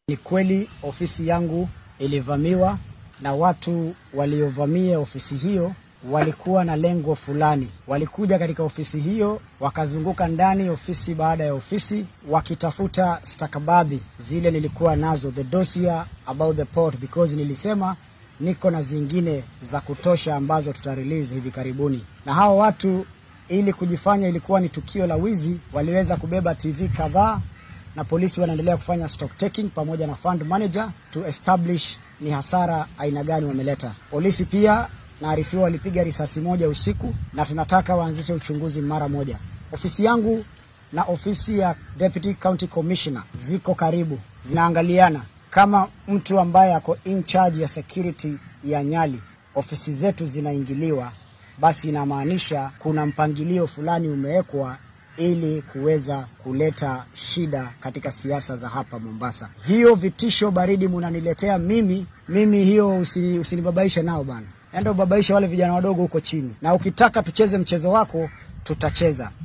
Ni kweli ofisi yangu ilivamiwa na watu waliovamia ofisi hiyo walikuwa na lengo fulani. Walikuja katika ofisi hiyo, wakazunguka ndani ofisi baada ya ofisi, wakitafuta stakabadhi zile nilikuwa nazo, the dossier about the port, because nilisema niko na zingine za kutosha ambazo tutarelease hivi karibuni. Na hao watu ili kujifanya ilikuwa ni tukio la wizi, waliweza kubeba TV kadhaa na polisi wanaendelea kufanya stock taking pamoja na fund manager to establish ni hasara aina gani wameleta. Polisi pia naarifiwa walipiga risasi moja usiku, na tunataka waanzishe uchunguzi mara moja. Ofisi yangu na ofisi ya Deputy County Commissioner ziko karibu, zinaangaliana. Kama mtu ambaye ako in charge ya security ya Nyali, ofisi zetu zinaingiliwa, basi inamaanisha kuna mpangilio fulani umewekwa ili kuweza kuleta shida katika siasa za hapa Mombasa. Hiyo vitisho baridi munaniletea mimi, mimi hiyo usini, usinibabaishe nao bana, enda ubabaishe wale vijana wadogo huko chini, na ukitaka tucheze mchezo wako tutacheza.